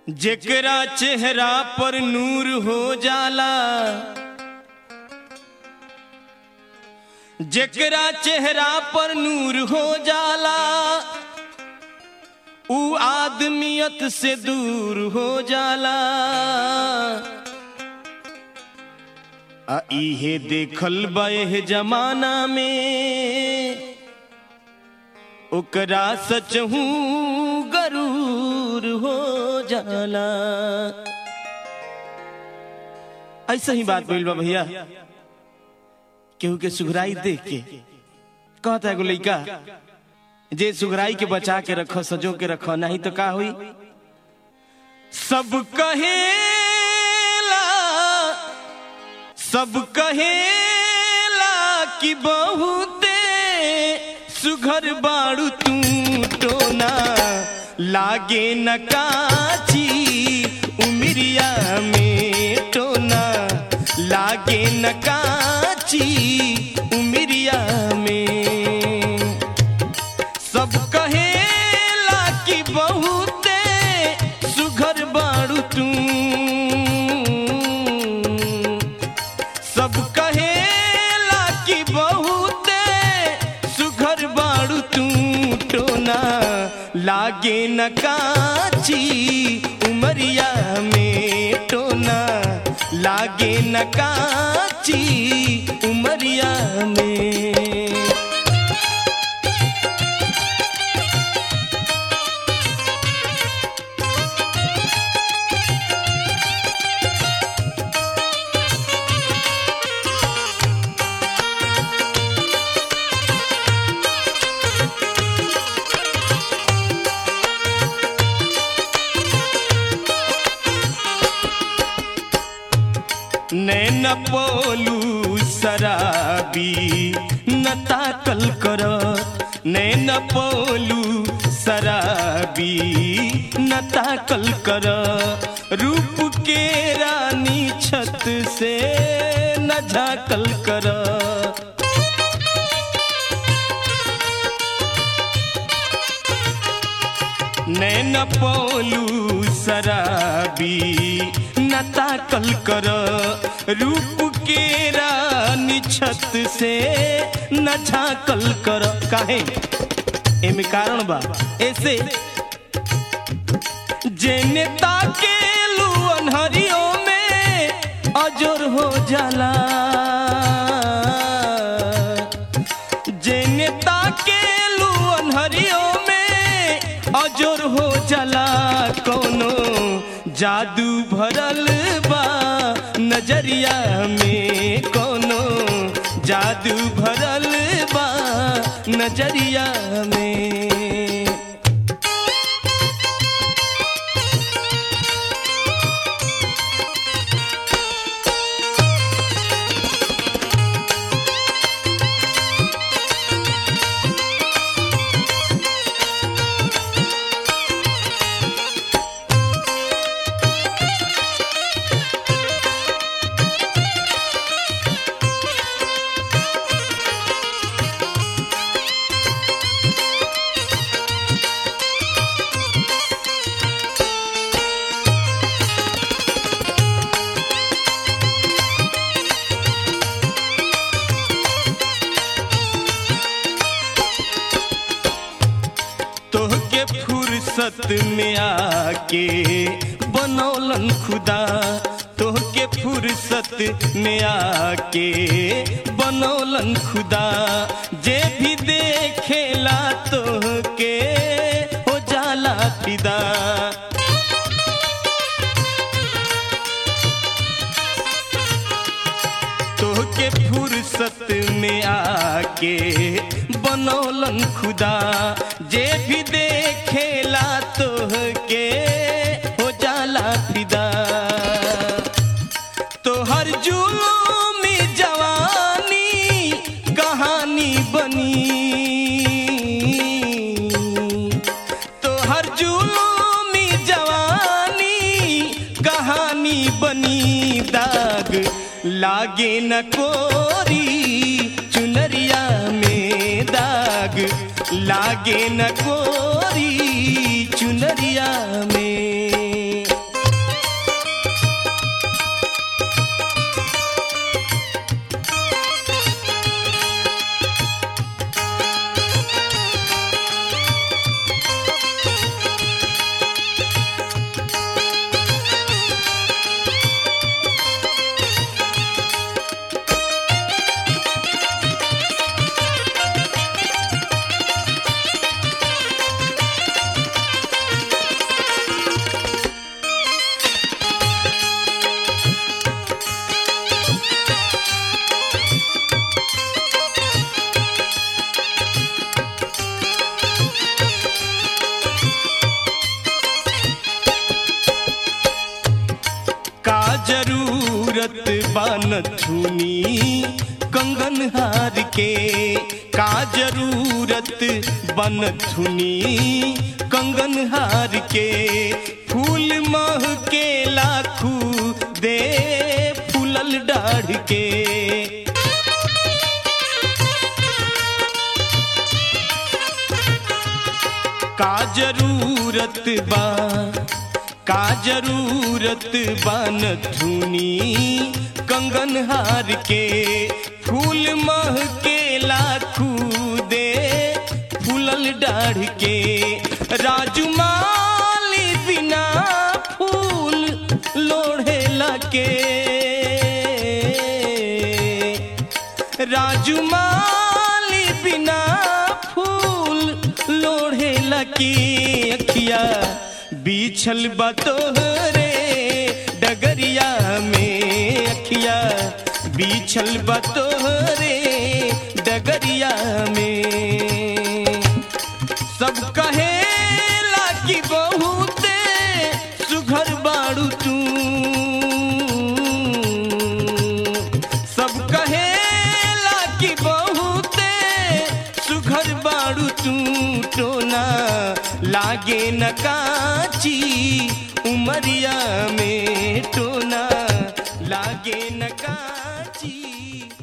जेकरा चेहरा पर नूर हो जाला जेकरा चेहरा पर नूर हो जाला ऊ आदमियत से दूर हो जाला आ इहे देखल बा एह जमाना में ओकरा सचहू गरूर हो जाला ऐसा ही बात बोल बा भैया केहू के सुघराई देख के कहता एगो लइका जे सुघराई के बचा के रखो सजो के रखो नहीं तो का हुई सब कहेला सब कहेला कि बहुते सुघर बाड़ू तू टोना लागे न काची उमरिया में टोना लागे न काची उमरिया में सब कहेला कि बहुते सुघर बाड़ू तू सब कहेला कि बहुते सुघर बाड़ू तू टोना लागे न काची उमरिया में टोना लागे न काची उमरिया में नैन पोलू शराबी न ताकल कर नैन पोलू शराबी न ताकल कर रूप के रानी छत से न झाकल कर नैन पोलू शराबी न ताकल कर रूप के रानी छत से न झाकल कर काहे एमे कारण बा ऐसे जेने ताके लू अनहरियों में अजर हो जाला जेने ताके लू अनहरियों में अजर हो जाला कोनो जादू भरल बा नजरिया में कोनो जादू भरल बा नजरिया में तोहके फुर्सत में आके बनौलन खुदा तोहके फुर्सत में आके बनौलन खुदा जे भी देखेला तोहके हो जाला फिदा तोहके फुर्सत में आके बनौलन खुदा जे भी देखेला तोहके हो जाला फिदा तोहर जुलूमी जवानी कहानी बनी तोहर जुलूमी जवानी कहानी बनी दाग लागे न कोरी चुनरिया में दाग लागे न कोरी चुनरिया में जरूरत बन छुनी कंगन हार के का जरूरत बन छुनी कंगन हार के फूल मह के लाखू दे फूलल डाढ़ के का जरूरत बा का जरूरत बन धुनी कंगन हार के फूल मह के लाखू दे फूलल डाढ़ के राजू माली बिना फूल लोढ़े लगे राजू माली बिना फूल लोढ़े लकी अखिया बीछल बतोहरे डगरिया में अखिया बीछल बतोहरे डगरिया में सब कहेला कि बहुते सुघर बाड़ू तू सब कहेला कि बहुते सुघर बाड़ू तू टोना लागे न काची उमरिया में टोना लागे न काची